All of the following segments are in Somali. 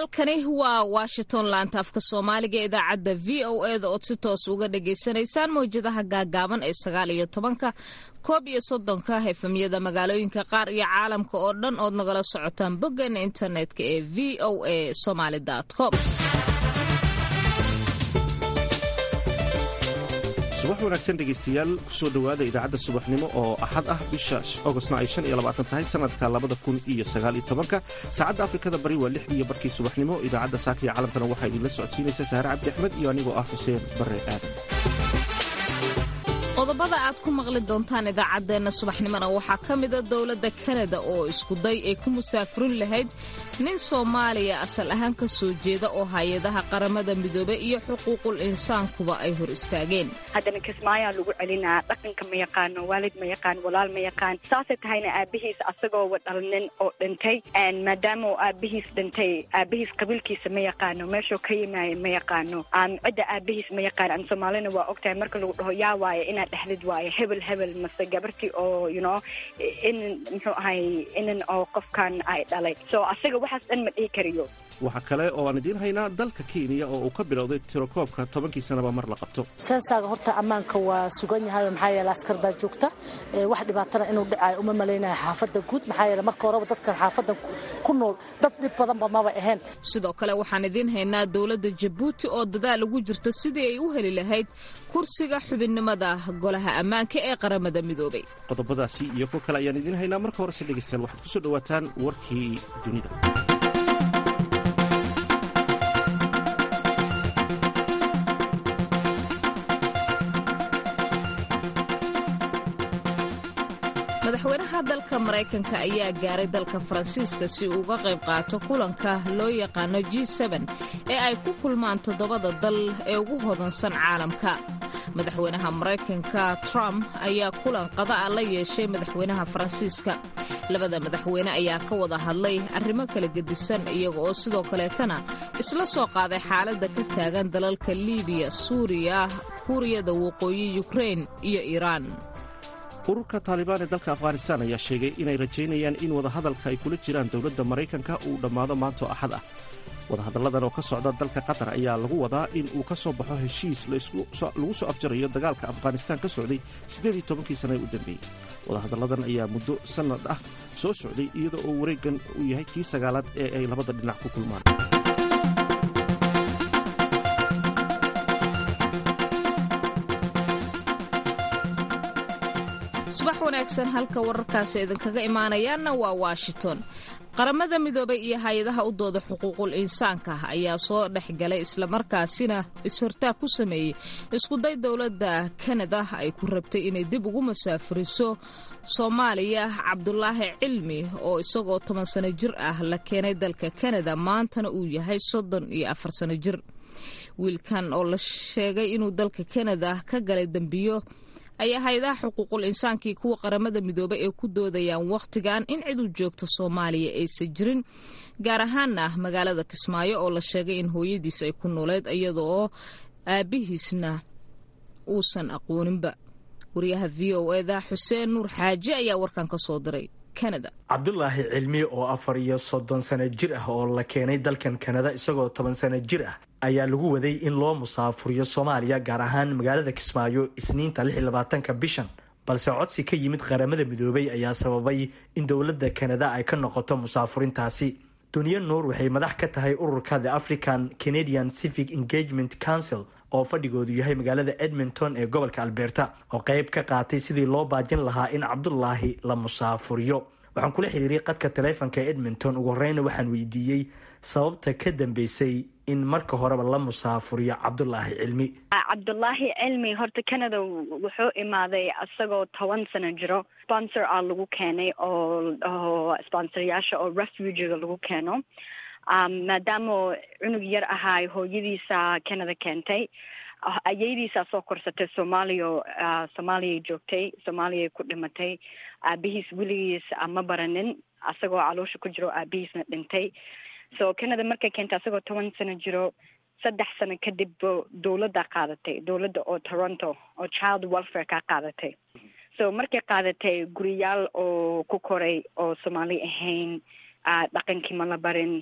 halkani waa washington laanta afka soomaaliga ee idaacadda v o e da ood si toos uga dhagaysanaysaan mawjadaha gaagaaban ee sagaal iyo tobanka koob iyo soddonka efemyada magaalooyinka qaar iyo caalamka oo dhan ood nagala socotaan boggeena internetka ee v o a somaly com subax wanaagsan dhegaystayaal kusoo dhowaada idaacadda subaxnimo oo axad ah bisha ogostna ay shan iyo labaatan tahay sanadka labada kun iyo sagaal iyo tobanka saacadda afrikada bari waa lixdiiyo barkii subaxnimo idaacadda saaka iyo caalamkana waxaa idinla socodsiinaysa saare cabdi axmed iyo anigoo ah xuseen barre aadan qodobada aad ku maqli doontaan idaacaddeenna subaxnimona waxaa ka mida dowladda kanada oo iskuday ay ku musaafurin lahayd nin soomaaliya asal ahaan ka soo jeeda oo hay-adaha qaramada midoobey iyo xuquuqul insaankuba ay hor istaageen haddana kismaayaa lagu celinaa dhaqanka ma yaqaano waalid ma yaqaan walaal ma yaqaan saasay tahayna aabihiis asagoo wadhalnin oo dhintay maadaama uu aabihiis dhintay aabihiis qabiilkiisa ma yaqaano meeshuu ka yimaaya ma yaqaano cidda aabihiis ma yaqaan an soomaalina waa ogtahay marka lagu dhaho yaa waaya inaad dhexlid waayo hebel hebel mase gabartii oo you know inan muxuu ahay inan oo qofkan ay dhalay so asaga waxaas dhan ma dhihi kariyo waxaa kale oo aan idiin haynaa dalka kenya oo uu ka bilowday tirokoobka tobankii sanaba mar la qabto sensaaga horta ammaanka waa sugan yahay maxaa yeele askar baa joogta wax dhibaatana inuu dhacayo uma malaynayo xaafadda guud maxaa yeele marka horeba dadkan xaafaddan ku nool dad dhib badanba maba ahayn sidoo kale waxaan idiin haynaa dowladda jabuuti oo dadaal ugu jirta sidii ay u heli lahayd kursiga xubinnimada golaha ammaanka ee qaramada midoobay qodobadaasi iyo kuwo kale ayaan idiin haynaa marka horese dhegaystayaal waxaad kusoo dhowaataan warkii dunida madaxweynaha dalka maraykanka ayaa gaaray dalka faransiiska si uu uga qayb qaato kulanka loo yaqaano g ee ay ku kulmaan toddobada dal ee ugu hodansan caalamka madaxweynaha maraykanka trump ayaa kulan qada'a la yeeshay madaxweynaha faransiiska labada madaxweyne ayaa ka wada hadlay arrimo kala gedisan iyaga oo sidoo kaleetana isla soo qaaday xaaladda ka taagan dalalka liibiya suuriya kuuriyada waqooyi yukrein iyo iiraan ururka taalibaan ee dalka afghanistaan ayaa sheegay inay rajaynayaan in wadahadalka ay kula jiraan dowladda maraykanka uu dhammaado maanto axad ah wadahadalladan oo ka socda dalka qatar ayaa lagu wadaa in uu ka soo baxo heshiis lagu soo afjarayo dagaalka afghanistaan ka socday siddeedii tobankii sana ee u dambeeyey wadahadalladan ayaa muddo sannad ah soo socday iyada oo wareeggan uu yahay kii sagaalaad ee ay labada dhinac ku kulmaan subax wanaagsan halka wararkaasi idinkaga imaanayaanna waa washington qaramada midoobay iyo hay-adaha u dooda xuquuqul insaanka ayaa soo dhex galay islamarkaasina is-hortaag ku sameeyey iskuday dowladda kanada ay ku rabtay inay dib ugu masaafuriso soomaaliya cabdulaahi cilmi oo isagoo toban sano jir ah la keenay dalka kanada maantana uu yahay soddon iyo afar sano jir wiilkan oo la sheegay inuu dalka kanada ka galay dembiyo ayaa hay-adaha xuquuqul insaankii kuwa qaramada midoobay ee ku doodayaan wakhtigan in cid u joogto soomaaliya aysan jirin gaar ahaana magaalada kismaayo oo la sheegay in hooyadiis ay ku nooleed iyada oo aabihiisna uusan aqooninba wariyaha v o eda xuseen nuur xaaji ayaa warkan ka soo diray kanada cabdulaahi cilmi oo afar iyo soddon sano jir ah oo la keenay dalkan kanada isagoo toban sano jir ah ayaa lagu waday in loo musaafuriyo soomaaliya gaar ahaan magaalada kismaayo isniinta lix iyo labaatanka bishan balse codsi ka yimid qaramada midoobay ayaa sababay in dowladda kanada ay ka noqoto musaafurintaasi duniya nuur waxay madax ka tahay ururka the african canadian civic engagement council oo fadhigoodu yahay magaalada edmonton ee gobolka alberta oo qayb ka qaatay sidii loo baajin lahaa in cabdulaahi la musaafuriyo waxaan kula xiriiray qadka taleefonka edmonton ugu horeyna waxaan weydiiyey sababta ka dambeysay in marka horeba la musaafuriyo cabdulaahi cilmi cabdulaahi cilmi horta canada wuxuu imaaday isagoo toban sano jiro sponsor a lagu keenay oo oo sponsoryaasha oo refugiga lagu keeno maadaama cunug yar ahaay hooyadiisa canada keentay ayaydiisaa soo korsatay soomaaliya soomaaliyay joogtay soomaaliyay ku dhimatay aabihiis weligiis ma baranin asagoo caloosha ku jiro aabihiisna dhintay so canada markay keentay asagoo toban sano jiro saddex sano kadib dowladda qaadatay dowladda oo toronto oo child welfare ka qaadatay so markay qaadatay guriyaal oo ku koray oo soomaali ahayn dhaqankii ma la barin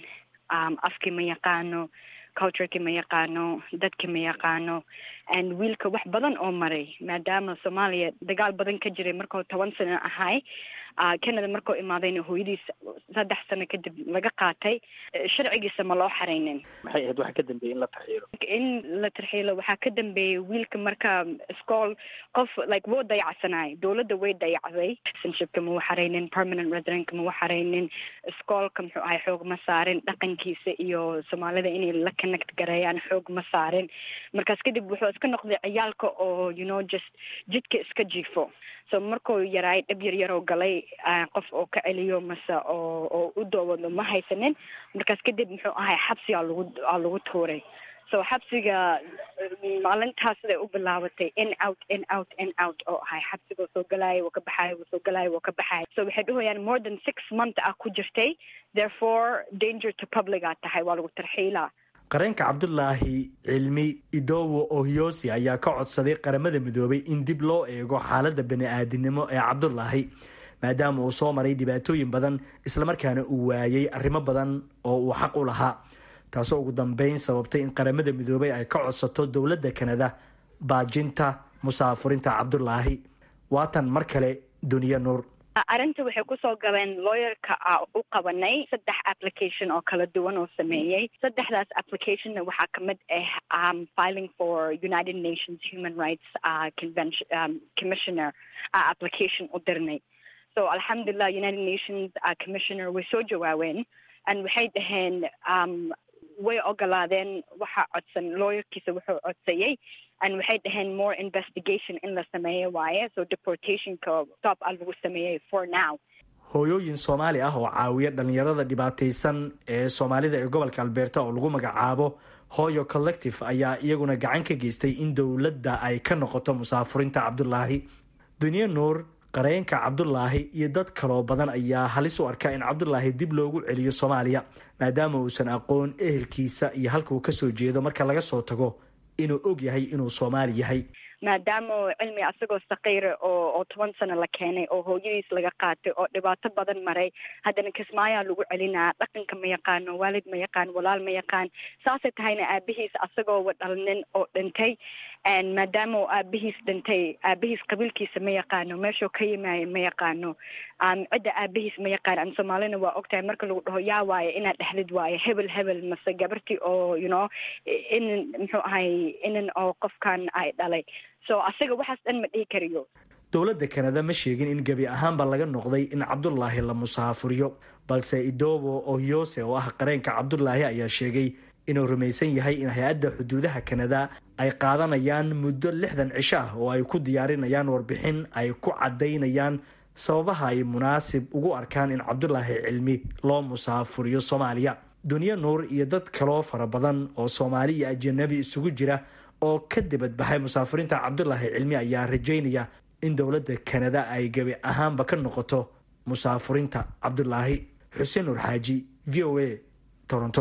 afkii ma yaqaano cultureki ma yaqaano dadki ma yaqaano and wiilka wax badan oo maray maadaama soomaaliya dagaal badan ka jiray markuu toban sano ahay canada markuu imaadayna hooyadiis saddex sano kadib laga qaatay sharcigiisa ma loo xaraynin maxay ahayd waxa ka dambeeyey in la tarxiilo in la tarxiilo waxaa ka dambeeyay wiilka marka iskool qof like wuu dayacsanay dowladda way dayacday citizenshipka ma waxaraynin permanent residentka ma waxaraynin iskoolka muxuu ahay xoog ma saarin dhaqankiisa iyo soomaalida inay la connect gareeyaan xoog ma saarin markaas kadib wuxuu iska noqday ciyaalka oo you know just jidka iska jiifo so markuu yaraay dhab yar yaroo galay qof oo ka celiyo mase oo oo u doowado ma haysanin markaas kadib muxuu ahay xabsi aa lagu aa lagu tuuray so xabsiga maalintaas siday u bilaabatay in out in out in out oo ahay xabsiga soo galaayo wuu ka baxaayo wuu soo galaayo wuu ka baxaayo so waxay dhahayaan more than six month ah ku jirtay therefore danger to public aa tahay waa lagu tarxiilaa qareenka cabdulaahi cilmi idowo ohyosi ayaa ka codsaday qaramada midoobay in dib loo eego xaaladda bani-aadinimo ee cabdulaahi maadaama uu soo maray dhibaatooyin badan islamarkaana uu waayey arrimo badan oo uu xaq u lahaa taasoo ugu dambeyn sababtay in qaramada midoobay ay ka codsato dowladda kanada baajinta musaafurinta cabdulaahi waatan mar kale duniya nuur arrinta waxay kusoo galeen lawyerka a u qabanay saddex application oo kala duwan oo sameeyey saddexdaas applicationna waxaa kamid ah um, filing for united nations human rights uh, convention um, commissioner uh, application u dirnay so alxamdulilah united nations uh, commissioner way soo jawaabeen and waxay dhaheen um, way ogolaadeen waxaa codsan lawyerkiisa wuxuu codsayey and waxay dhaheen more investigation in la sameeyo waaye so deportationka stop a lagu sameeyey for now hooyooyin soomaali ah oo caawiya dhalinyarada dhibaataysan ee soomaalida ee gobolka albeerta oo lagu magacaabo hoyo collective ayaa iyaguna gacan ka geystay in dowladda ay ka noqoto musaafurinta cabdulaahi duniye nuur qareenka cabdulaahi iyo dad kaloo badan ayaa halis u arka in cabdulaahi dib loogu celiyo soomaaliya maadaama uusan aqoon ehelkiisa iyo halka uu kasoo jeedo marka laga soo tago inuu og yahay inuu soomaali yahay maadaama cilmi asagoo saqiira oo oo toban sano la keenay oo hooyadiis laga qaatay oo dhibaato badan maray haddana kismaayaa lagu celinaa dhaqanka ma yaqaano waalid ma yaqaan walaal ma yaqaan saasay tahayna aabihiis asagoo wadhalnin oo dhintay maadaama uu aabihiis dhintay aabihiis qabiilkiisa ma yaqaano meeshuu ka yimaayo ma yaqaano cidda aabihiis ma yaqaan an soomaalina waa ogtahay marka lagu dhaho yaa waaye inaad dhexlid waaye hebel hebel mase gabartii oo you know inan muxuu ahay inan oo qofkan ay dhalay so asaga waxaas dhan ma dhihi kariyo dowladda kanada ma sheegin in gebi ahaanba laga noqday in cabdulaahi la musaafuriyo balse idobo ohyose oo ah qareenka cabdulaahi ayaa sheegay inuu rumaysan yahay in hay-adda xuduudaha kanada ay qaadanayaan muddo lixdan cisho ah oo ay ku diyaarinayaan warbixin ay ku caddaynayaan sababaha ay munaasib ugu arkaan in cabdulaahi cilmi loo musaafuriyo soomaaliya duniye nuur iyo dad kaloo fara badan oo soomaali iyo ajanabi isugu jira oo ka dibadbaxay musaafirinta cabdulaahi cilmi ayaa rajaynaya in dowladda kanada ay gebi ahaanba ka noqoto musaafurinta cabdulaahi xuseen nuur xaaji v o a toronto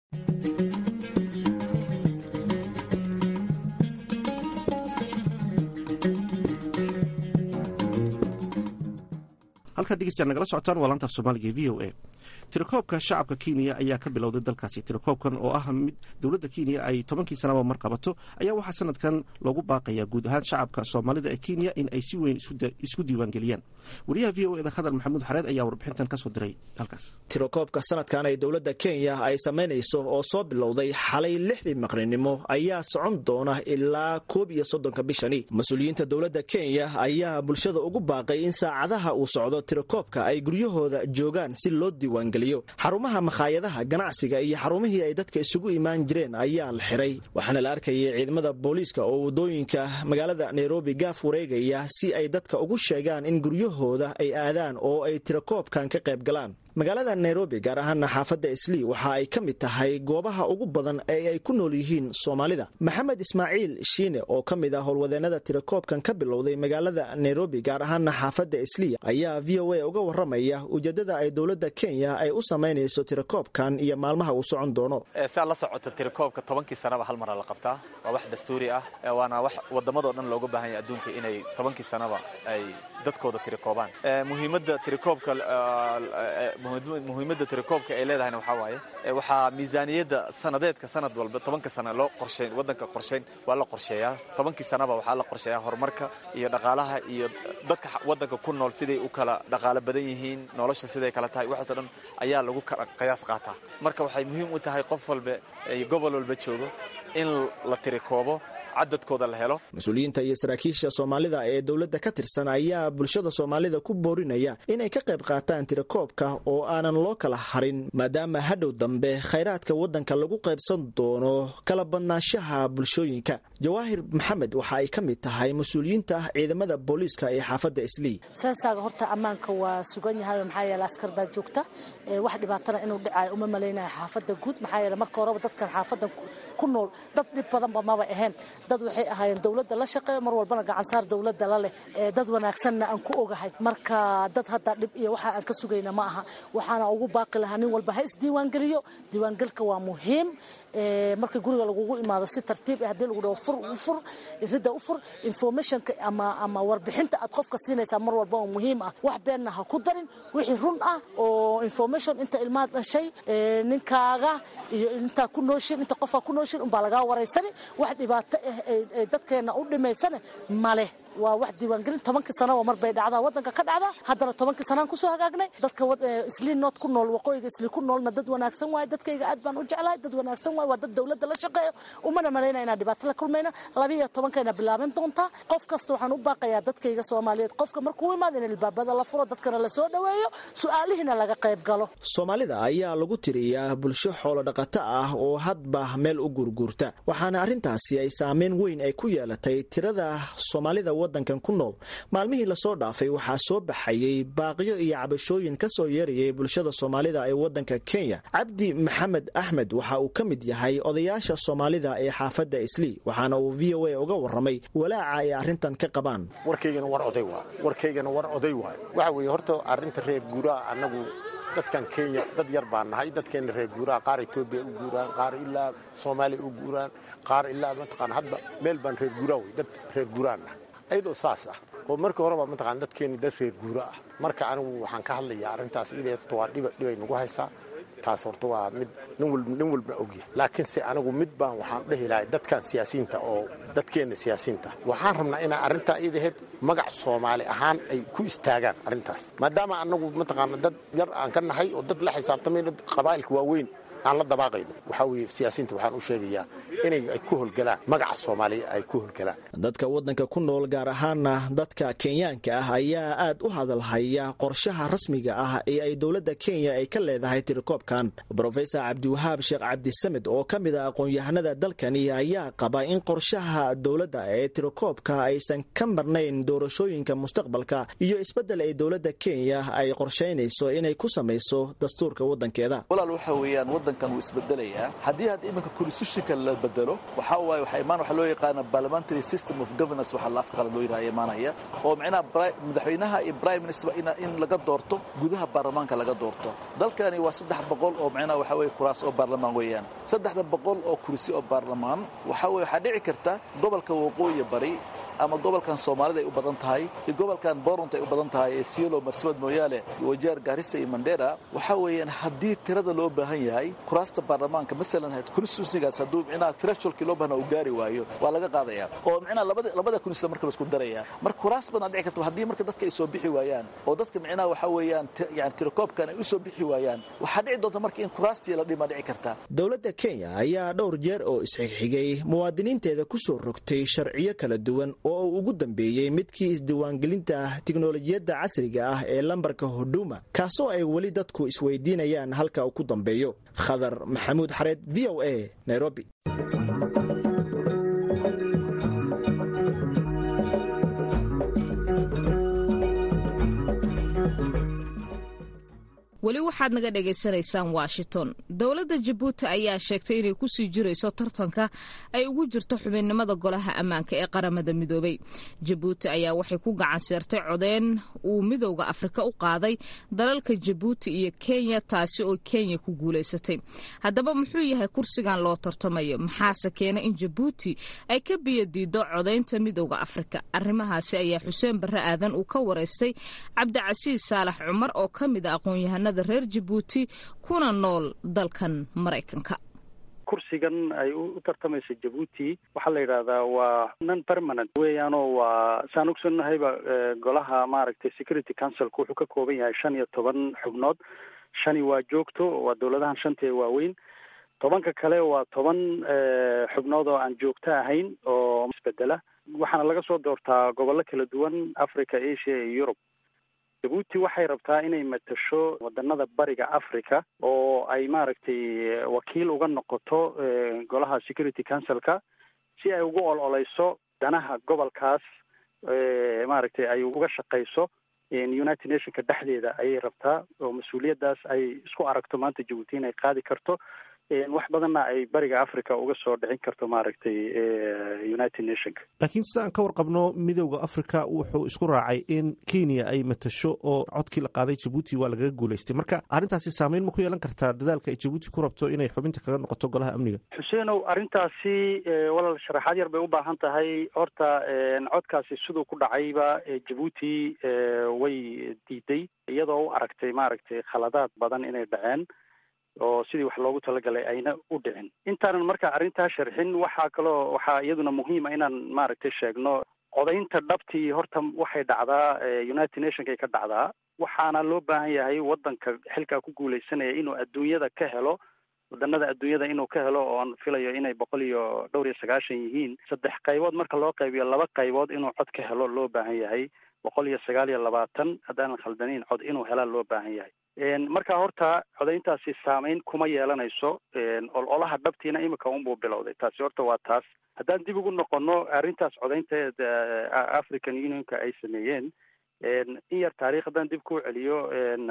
halkaad dhegeystayaal nagala socotaan waa laanta af soomaaliga v o a tirakoobka shacabka kenya ayaa ka bilowday dalkaasi tirakoobkan oo ah mid dowladda kenya ay tobankii sanaba mar qabato ayaa waxaa sanadkan loogu baaqayaa guud ahaan shacabka soomaalida ee kenya in ay si weyn isku diiwaangeliyaan wariyaha v o eda khadar maxamuud xareed ayaa warbixintan kasoo diray halkaas tirakoobka sanadkan ay dowladda kenya ay samaynayso oo soo bilowday xalay lixdii maqrinimo ayaa socon doona ilaa koob iyo soddonka bishani mas-uuliyiinta dowladda kenya ayaa bulshada ugu baaqay in saacadaha uu socdo tirakoobka ay guryahooda joogaan si loo diiwaangeliyo xarumaha makhaayadaha ganacsiga iyo xarumihii ay dadka isugu imaan jireen ayaa la xiray waxaana la arkayay ciidamada booliiska oo waddooyinka magaalada nairobi gaaf wareegaya si ay dadka ugu sheegaan in guryahooda ay aadaan oo ay tirakoobkan ka qayb galaan magaalada nairobi gaar ahaana xaafadda islii waxa ay ka mid tahay goobaha ugu badan ee ay ku nool yihiin soomaalida maxamed ismaaciil shiine oo ka mid ah howlwadeennada tirakoobkan ka bilowday magaalada nairobi gaar ahaana xaafadda islii ayaa v o a uga waramaya ujeedada ay dowladda kenya ay u samaynayso tirakoobkan iyo maalmaha uu socon doono saa la socota tirakoobka tobankii sanaba hal mara la qabtaa waa wax dastuuri ah waana wax waddamadoo dhan looga baahanya adduunka inay tobankii sanaba ay dadkooda tirikoobaan muhiimadda tirikoobka muhiimadda tirikoobka ay leedahayna waxaa waaye waxaa miisaaniyadda sanadeedka sanad walba tobanka sana loo qorshayn waddanka qorshayn waa la qorsheeyaa tobankii sanaba waxaa la qorsheeyaa horumarka iyo dhaqaalaha iyo dadka waddanka ku nool siday u kala dhaqaalo badan yihiin nolosha siday kala tahay waxaasoo dhan ayaa lagu qiyaas qaataa marka waxay muhiim u tahay qof walba gobol walba joogo in la tirikoobo cadadkooda la helo mas-uuliyiinta iyo saraakiisha soomaalida ee dowladda ka tirsan ayaa bulshada soomaalida ku boorinaya inay ka qayb qaataan tirakoobka oo aanan loo kala harin maadaama hadhow dambe khayraadka waddanka lagu qaybsan doono kala badnaanshaha bulshooyinka jawaahir maxamed waxa ay ka mid tahay mas-uuliyiinta ciidamada booliiska ee xaafadda islii sensaaga horta ammaanka waa sugan yahay maxaa yeele askar baa joogta wax dhibaatana inuu dhicayo uma malaynayo xaafadda guud maxaa yeele marka horeba dadkan xaafadan ku nool dad dhib badanba maba ahayn dad waxay ahaayeen dowladda la shaqeeyo mar walbana gacansaar dowladda la leh dad wanaagsanna aan ku ogahay marka dad hadda dhib iyo waxa aan ka sugayna ma aha waxaana ugu baaqi lahaa nin walba ha isdiiwaangeliyo diiwaangelka waa muhiim marka guriga lagugu imaado si tartiib haddii lagu dhaho fur u fur ridda u fur informationka ama ama warbixinta aad qofka siinaysaa mar walba oo muhiim ah wax beenna ha ku darin wixii run ah oo information inta ilmaad dhashay ninkaaga iyo intaa ku nooshin inta qofaa ku nooshin unbaa lagaa waraysani wax dhibaato ah dadkeena u dhimaysane male waa wax diiwaangelin tobankii sanaba mar bay dhacdaa waddanka ka dhacdaa haddana tobankii sanaan kusoo hagaagnay dadka islii nood ku nool waqooyiga islii ku noolna dad wanaagsan waaye dadkayga aad baan u jeclahay dad wanaagsan waaye waa dad dowladda la shaqeeyo umana malayna inaan dhibaato la kulmayna labiiyo tobankayna bilaaban doontaa qof kasta waxaan u baaqayaa dadkayga soomaaliyeed qofka markuu imaado in ilbaabada la furo dadkana la soo dhoweeyo su-aalihiina laga qayb galo soomaalida ayaa lagu tiriyaa bulsho xoolo dhaqato ah oo hadba meel u gurguurta waxaana arrintaasi ay saameyn weyn ay ku yeelatay tirada soomaalida wadankan ku nool maalmihii lasoo dhaafay waxaa soo baxayey baaqiyo iyo cabashooyin ka soo yeerayay bulshada soomaalida ee wadanka kenya cabdi maxamed axmed waxa uu ka mid yahay odayaasha soomaalida ee xaafadda islii waxaana uu v o a uga warramay walaaca ay arrintan ka qabaan warkaygana war oday waay warkaygana war oday waay waxa weeye horta arrinta reer guuraa annagu dadkan kenya dad yar baan nahay dadkeena reer guuraha qaar etoobiya u guuraan qaar ilaa soomaaliya u guuraan qaar ilaa mataqaan hadba meel baan reer guuraa wey dad reer guuraan nahay ayadoo saas ah oo markii horeba mataqaan dadkeeni dad reer guura ah marka anigu waxaan ka hadlayaa arrintaas iday horta waa dhiba dhibay nagu haysaa taas horta waa mid nin walbna ogyahay laakiinse anigu mid baan waxaan dhehi lahay dadkan siyaasiyiinta oo dadkeenna siyaasiyiinta waxaan rabnaa inaa arrintaa iidaheed magac soomaali ahaan ay ku istaagaan arrintaas maadaama anagu mataqaana dad yar aan ka nahay oo dad la xisaabtamayna qabaa'ilka waaweyn aan la dabaaqayno waxaa weeye siyaasiyiinta waxaan u sheegayaa inay ay ku holgalaan magaca soomaaliya ay ku holgalaan dadka waddanka ku nool gaar ahaana dadka kenyaanka ah ayaa aad u hadalhaya qorshaha rasmiga ah ee ay dowladda kenya ay ka leedahay tirakoobkan brofesor cabdiwahaab sheekh cabdisamed oo ka mid a aqoon-yahanada dalkani ayaa qaba in qorshaha dowladda ee tirakoobka aysan ka marnayn doorashooyinka mustaqbalka iyo isbeddel ay dowladda kenya ay qorshaynayso inay ku samayso dastuurka waddankeeda wadankan wuu isbedelayaa haddii hadda iminka constitutionka la bedelo waxaa waaye waxaa imaan waxaa loo yaqaana parliamentary system of governance waxaa la afka qalad loo yidhaha imaanaya oo micnaha madaxweynaha iyo prime minister in laga doorto gudaha baarlamaanka laga doorto dalkani waa saddex boqol oo micnaha waxaa weeye kuraas oo baarlamaan weeyaan saddexda boqol oo kursi oo baarlamaan waxaa weye waxaa dhici karta gobolka waqooyi bari ama gobolkan soomaalida ay u badan tahay iyo gobolkan boront ay u badan tahay ee sielo marsabad mooyaale wajeer gaarisa iyo mandera waxaa weeyaan haddii tirada loo baahan yahay kuraasta baarlamaanka maalan constituencygaas hadduu micnaha thresholkii loo baahna uu gaari waayo waa laga qaadaya oo micnaha labada labada constituency marka la isku daraya marka kuraas badan dhici karta haddii marka dadka ay soo bixi waayaan oo dadka micnaha waxaa weeyaan yani tirakoobkan ay u soo bixi waayaan waxaa dhici doonta marka in kuraastii la dhima dhici karta dowladda kenya ayaa dhowr jeer oo isxigxigay muwaadiniinteeda ku soo rogtay sharciyo kala duwan oo uu ugu dambeeyey midkii isdiiwaangelinta tiknolojiyadda casriga ah ee lambarka huduma kaasoo ay weli dadku isweydiinayaan halka uu ku dambeeyo khadar maxamuud xareed v o a nairobi weli waxaad naga dhagaysanaysaan washington dowladda jabuuti ayaa sheegtay inay kusii jirayso tartanka ay ugu jirto xubinnimada golaha ammaanka ee qaramada midoobay jabuuti ayaa waxay ku gacan seertay codeen uu midowda afrika u qaaday dalalka jabuuti iyo kenya taasi oo kenya ku guulaysatay haddaba muxuu yahay kursigan loo tartamayo maxaase keena in jabuuti ay ka biyadiido codaynta midowda afrika arrimahaasi ayaa xuseen barre aadan uu ka waraystay cabdicasiis saalax cumar oo ka mid a aqoon-yahanada reer jabuuti kuna nool dalkan maraykanka kursigan ay u tartamaysa jabuuti waxaa la yidhahdaa waa non permanent weeyaanoo waa saan ogsannahayba golaha maaragtay security councilka wuxuu ka kooban yahay shan iyo toban xubnood shani waa joogto waa dowladahan shanta ee waaweyn tobanka kale waa toban xubnood oo aan joogto ahayn oo isbedela waxaana laga soo doortaa gobollo kala duwan africa asia iyo yurub jabuuti waxay rabtaa inay matasho wadanada bariga africa oo ay maaragtay wakiil uga noqoto golaha security councilka si ay ugu ololeyso danaha gobolkaas maaragtay ay uga shaqeyso united nationka dhexdeeda ayay rabtaa oo mas-uuliyaddaas ay isku aragto maanta jabuuti inay qaadi karto wax badanna ay bariga africa uga soo dhicin karto maaragtay united nationka laakiin sida aan ka warqabno midowda africa wuxuu isku raacay in kenya ay matasho oo codkii la qaaday jabuuti waa lagaga guulaystay marka arrintaasi saameyn ma ku yeelan kartaa dadaalka ay jabuuti ku rabto inay xubinta kaga noqoto golaha amniga xuseenow arrintaasi walaal sharaxaad yar bay u baahan tahay horta codkaasi siduu ku dhacayba jabuuti way diiday iyadoo u aragtay maaragtay khaladaad badan inay dhaceen oo sidii wax loogu talagalay ayna u dhicin intaanan marka arrintaa sharxin waxaa kaloo waxaa iyaduna muhiima inaan maaragtay sheegno codaynta dhabtii horta waxay dhacdaa united nationkay ka dhacdaa waxaana loo baahan yahay waddanka xilkaa ku guuleysanaya inuu adduunyada ka helo wadanada adduunyada inuu ka helo oo aan filayo inay boqol iyo dhowr iyo sagaashan yihiin saddex qaybood marka loo qaybiyo laba qaybood inuu cod ka helo loo baahan yahay boqol iyo sagaal iyo labaatan haddaanan khaldaniin cod inuu helaa loo baahan yahay marka horta codayntaasi saameyn kuma yeelanayso ololaha dhabtiina imika unbuu bilowday taasi horta waa taas haddaan dib ugu noqono arrintaas codaynteed african unionka ay sameeyeen in yar taarikh haddaan dib kuu celiyo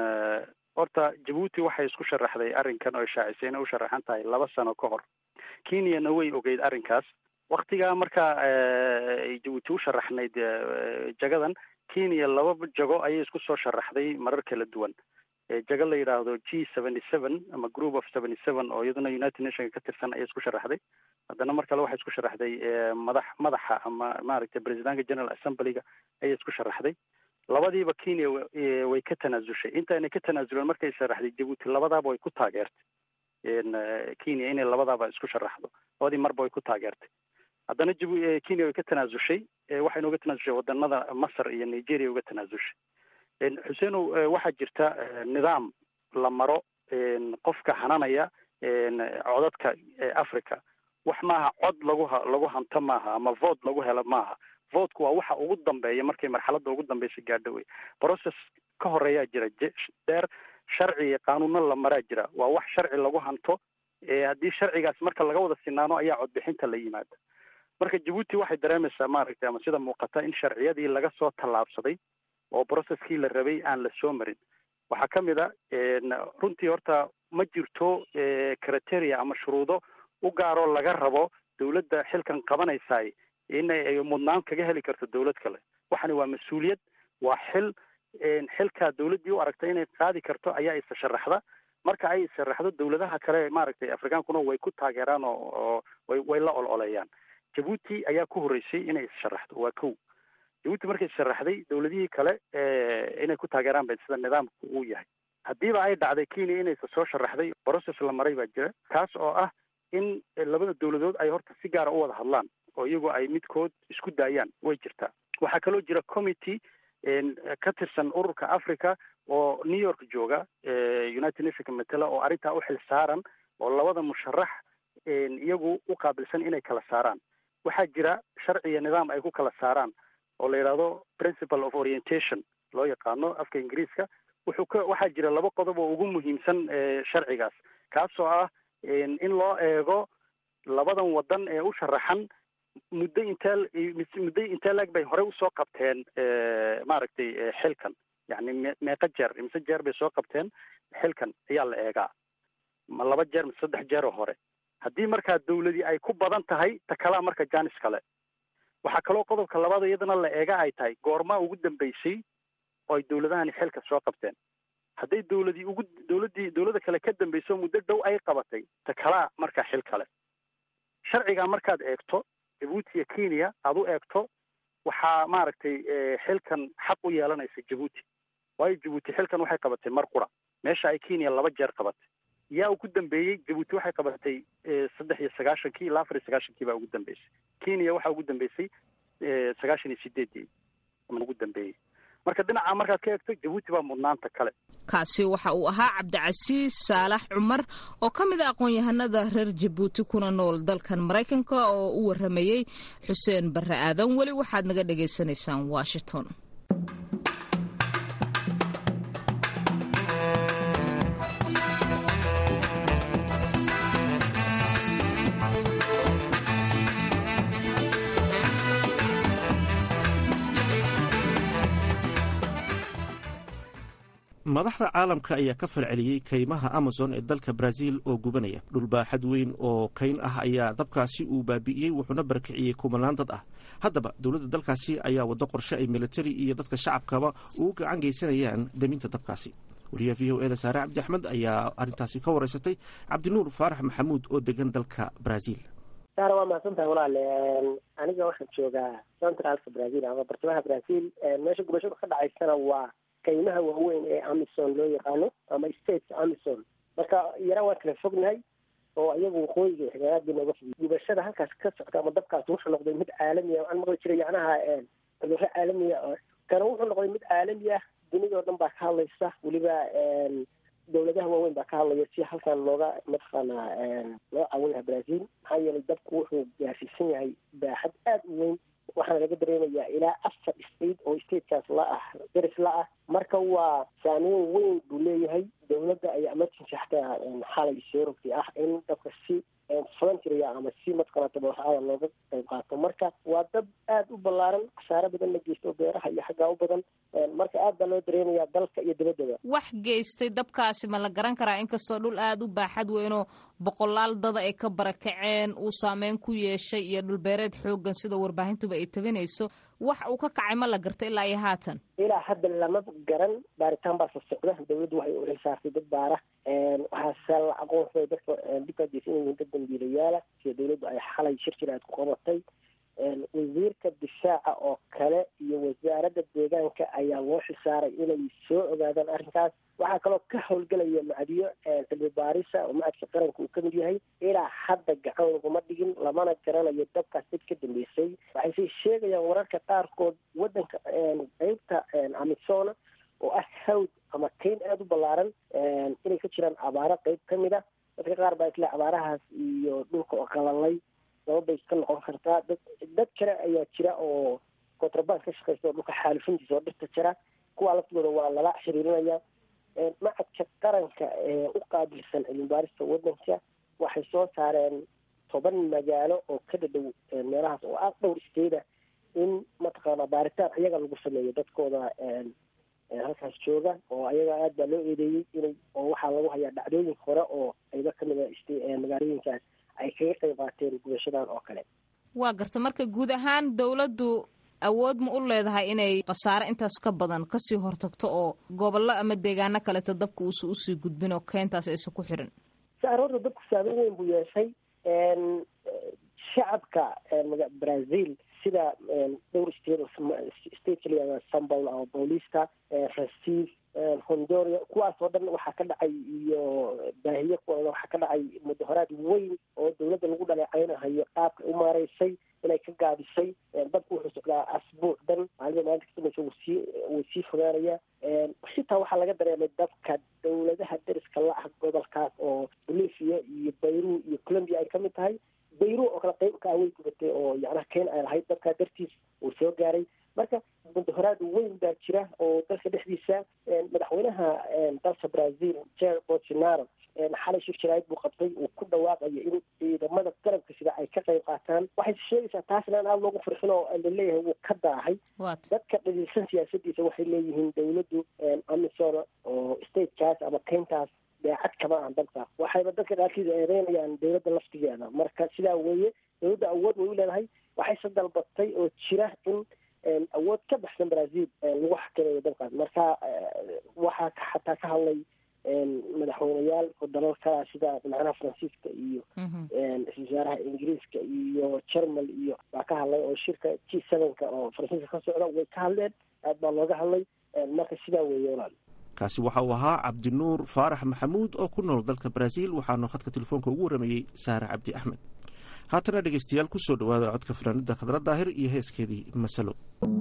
horta jabuuti waxay isku sharaxday arrinkan oo shaacisay inay u sharaxan tahay laba sano ka hor kenyana way ogeyd arrinkaas waktigaa markaa jabuuti u sharaxnayd jagadan kenya laba jago ayay isku soo sharaxday marar kala duwan jago la yidhaahdo g seventy seven ama group of seventy seven oo iyaduna united nationka ka tirsan ayay isku sharaxday haddana mar kale waxay isku sharaxday madax madaxa ama maaragtay presidentka general assemblyga ayay isku sharaxday labadiiba kenya way ka tanaasushay intaanay ka tanaasuleen markay sharaxday jabuuti labadaaba way ku taageertay kenya inay labadaaba isku sharaxdo labadii marba way ku taageertay haddana jib kenya way ka tanaasushay waxayna uga tanaasushay wadanada masar iyo nigeria uga tanaasushay xuseenow waxaa jirta nidaam la maro qofka hananaya codadka africa wax maaha cod lagu lagu hanto maaha ama vote lagu helo maaha voteku waa waxa ugu dambeeya markay marxaladda ugu dambeysa gaadho wey process ka horeeyaa jira dheer sharci iyo qaanuunna la maraa jira waa wax sharci lagu hanto haddii sharcigaas marka laga wada sinaano ayaa codbixinta la yimaada marka jabuuti waxay dareemaysaa maaragtay ama sida muuqata in sharciyadii laga soo tallaabsaday oo processkii la rabay aan la soo marin waxaa ka mid a runtii horta ma jirto criteria ama shuruudo u gaaroo laga rabo dawladda xilkan qabanaysaay in ay mudnaan kaga heli karto dawlad kale waxani waa mas-uuliyad waa xil xilkaa dawladdii u aragtay inay qaadi karto ayaa isa sharaxda marka ay isharaxdo dawladaha kale maaragtay afrikaankuna way ku taageeraan oo way way la ololeeyaan jabuuti ayaa ku horreysay inay isharaxdo waa kow jabuuti markay isharaxday dawladihii kale inay ku taageeraan ba sida nidaamku uu yahay haddiiba ay dhacday kenya inaysa soo sharaxday process la maray baa jira kaas oo ah in labada dawladood ay horta si gaara u wada hadlaan oo iyagu ay midkood isku daayaan way jirtaa waxaa kaloo jira committee ka tirsan ururka africa oo new york jooga united nationka matela oo arrintaa u xil saaran oo labada musharax iyagu u qaabilsan inay kala saaraan waxaa jira sharci iyo nidaam ay ku kala saaraan oo la yidhaahdo principle of orientation loo yaqaano afka ingiriiska wuxuu ka waxaa jira laba qodob oo ugu muhiimsan sharcigaas kaasoo ah in loo eego labadan wadan ee u sharaxan muddo intee muddo intee laeg bay horey usoo qabteen maaragtay xilkan yacni me meeqa jeer imise jeer bay soo qabteen xilkan ayaa la eegaa ma laba jeer mise saddex jeeroo hore haddii markaa dawladii ay ku badan tahay ta kalaa marka janis kale waxaa kaloo qodobka labaad iyadana la eega ay tahay goormaa ugu dambeysay oo ay dawladahani xilka soo qabteen hadday dawladii ugu dawladdii dawladda kale ka dambayso muddo dhow ay qabatay ta kalaa markaa xil kale sharcigaa markaad eegto jabuuti iyo kenya aada u eegto waxaa maaragtay xilkan xaq u yeelanaysa jabuuti waayo jabuuti xilkan waxay qabatay mar qura meesha ay kenya laba jeer qabatay yaa ugu dambeeyey jabuuti waxay qabatay saddex iyo sagaashankii ilaa afar iyo sagaashankii baa ugu dambeysay kenya waxaa ugu dambeysay sagaashan iyo sideedii ugu dambeeyey marka dhinaca markaad ka eegto jabuuti baa mudnaanta kale kaasi waxa uu ahaa cabdicasiis saalax cumar oo ka mid a aqoon-yahanada reer jabuuti kuna nool dalkan maraykanka oo u waramayey xuseen barre aadan weli waxaad naga dhagaysanaysaan washington madaxda caalamka ayaa ka falceliyey kaymaha amazon ee dalka brazil oo gubanaya dhulbaaxad weyn oo kayn ah ayaa dabkaasi uu baabi'iyey wuxuuna barakiciyey kumanaan dad ah haddaba dowladda dalkaasi ayaa waddo qorshe ay militari iyo dadka shacabkaba ugu gacan geysanayaan deminta dabkaasi wariyaha v o eda saare cabdi axmed ayaa arrintaasi ka wareysatay cabdinuur faarax maxamuud oo degan dalka brazil saara waa mahadsantahay walaale aniga waxaan joogaa centralka brazil ama bartamaha brazil meesha gubashadu ka dhacaysana waa kaymaha waaweyn ee amison loo yaqaano ama states amison marka yara waan kala fognahay oo iyagu waqooyiga xigaaadii nooga fog gubashada halkaas ka socda ama dabkaas wuxuu noqday mid caalami ah waxaan maqli jiray yacnaha cudurro caalamiya kana wuxuu noqday mid caalami ah dunida oo dhan baa ka hadlaysa weliba dawladaha waaweyn baa ka hadlaya si halkan looga mataqaanaa loo caawin lahaa brazil maxaa yeelay dabku wuxuu gaarsiisan yahay baaxad aada u weyn waxaana laga dareemayaa ilaa afar state oo statekaas la ah deris la ah marka waa saameyn weyn buu leeyahay dawladda ayaa emergency xataa xalay soo rogtay ah in dabka si voluntaria ama si mataqaana tabarucada looga qayb qaato marka waa dab aada u ballaaran khasaare badan la geysto beeraha iyo xaggaa u badan marka aad baa loo dareemayaa dalka iyo dibaddaba wax geystay dabkaasi ma la garan karaa inkastoo dhul aada u baaxad weynoo boqolaal dada ay ka barakaceen uu saameyn ku yeeshay iyo dhulbeereed xoogan sida warbaahintuba ay tabinayso wax uu ka kacay ma la garta ilaa iyo haatan ilaa hadda lama garan baaritaan baasa socda dawladdu waxay u xilsaartay dad baara waxaase la aqoonsaday dadka dhibkaas inay yihiin dad dambiilayaala sida dawladdu ay xalay shir jir aad ku qabatay wasiirka difaaca oo kale iyo wasaaradda deegaanka ayaa loo xisaaray inay soo ogaadaan arrinkaas waxaa kaloo ka howlgelaya macdiyo cilmi baarisa oo macadka qaranka uu kamid yahay ilaa hadda gacan laguma dhigin lamana garanayo dabkaas dad ka dambeysay waxayse sheegayaan wararka qaarkood waddanka qeybta amisona oo ah hawd ama kayn aada u ballaaran inay ka jiraan abaaro qeyb ka mid a dadka qaar baa isle abaarahaas iyo dhulka oo qalalay sababay iska noqon kartaa dad dad kale ayaa jira oo contraband ka shaqeysta oo dhulka xaalifintiisa oo dhirta jira kuwaa laftooda waa lala xiriirinaya macadka qaranka ee u qaabilsan cilmibaarista waddanka waxay soo saareen toban magaalo oo ka dhadhow meelahaas oo ah dhowr isteyda in mataqaana baaritaan ayaga lagu sameeyo dadkooda halkaas jooga oo ayaga aad baa loo eedeeyey inay oo waxaa lagu hayaa dhacdooyin hore oo ayba kamid a magaalooyinkaas ay kaga qayb qaateen gubashadan oo kale waa garta marka guud ahaan dawladdu awood ma u leedahay inay khasaare intaas ka badan kasii hortagto oo gobollo ama deegaano kaleeto dabka uusa usii gudbin oo keentaas aysa ku xirin saarorta dabku saameyn weyn buu yeeshay shacabka brazil sida dhowr state state kaliya sambol oo boolista rasiif hondoria kuwaas oo dhan waxaa ka dhacay iyo baahiye kuwooda waxaa ka dhacay mudahoraad weyn oo dawladda lagu dhaleecaynahayo qaabka u maareysay inay ka gaabisay dabku wuxuu socdaa asbuuc dhan maalida maalinta kadambeysa wuu sii wuu sii fogaanaya xitaa waxaa laga dareemay dabka dawladaha deriska la ah gobolkaas oo bolivia iyo bayru iyo colombia ay kamid tahay bayru oo kale qayb ka awey gubatay oo yacnaha ken ay lahayd dabkaa dartiis uu soo gaaray marka mudahoraad weyn baa jira oo dalka dhexdiisa madaxweynaha dalka brazil jer bolsonaro xalay shir jaraayid buu qabtay uu ku dhawaaqayo in ciidamada qalabka sida ay ka qayb qaataan waxay sheegaysaa taasna in aada loogu farxin oo laleeyahay wuu ka daahay dadka dhaliilsan siyaasadiisa waxay leeyihiin dawladdu amisom oo statekaas ama keyntaas daacad kama ahan dalka waxayba dadka qaarkiisa eedeynayaan dawladda laftigeeda marka sidaa weeye dawladda awood way u leedahay waxayse dalbatay oo jira in awood ka baxsan brazil lagu xakameeyo dalkaas marka waxaa xataa ka hadlay madaxweyneyaal dalalka sida madaxweynaha faransiiska iyo ra-isul wasaaraha ingiriiska iyo jermal iyo baa ka hadlay oo shirka g sevenka oo faransiiska ka socda way ka hadleen aad baa looga hadlay marka sidaa weeye walaal kaasi waxa uu ahaa cabdinuur faarax maxamuud oo ku nool dalka brazil waxaanu khadka telefoonka ugu waramayey saare cabdi axmed haatana dhegeystayaal ku soo dhawaada codka fanaanida khadra daahir iyo heeskeedii masalo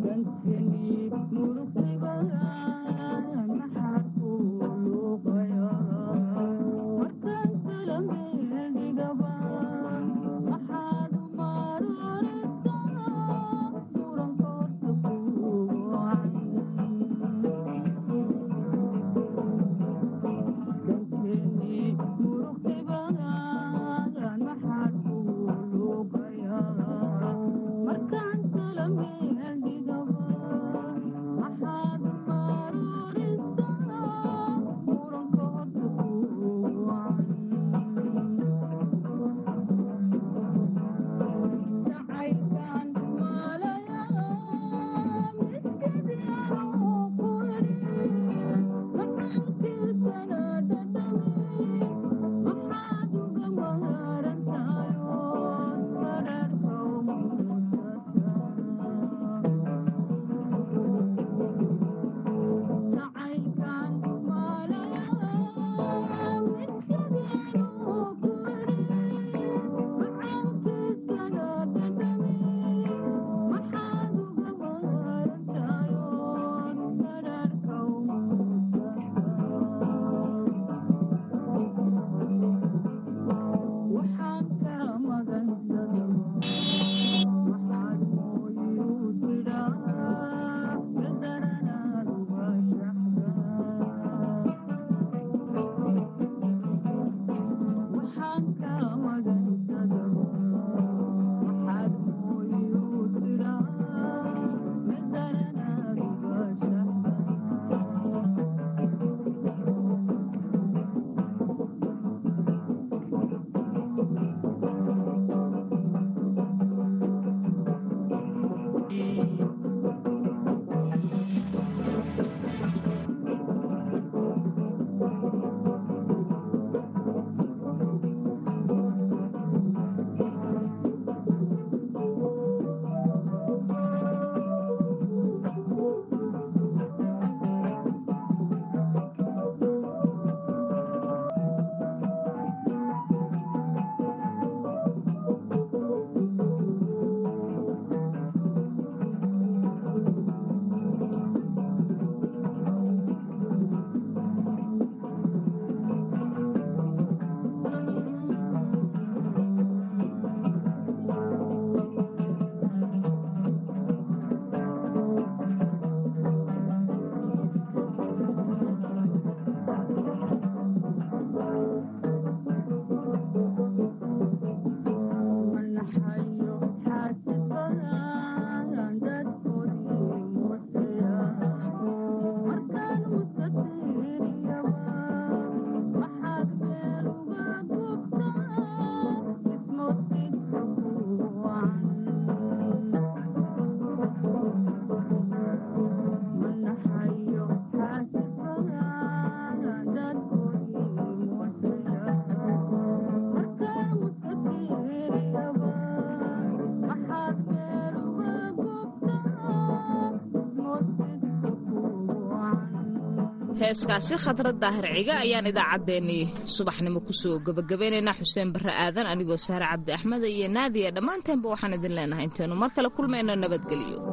heeskaasi khadrad daahir ciga ayaan idaacaddeenii subaxnimo kusoo gebagabaynaynaa xuseen barre aadan anigoo saare cabdi axmed iyo naadiya dhammaanteenba waxaan idin leenahay intaynu mar kale kulmayno nabadgelyo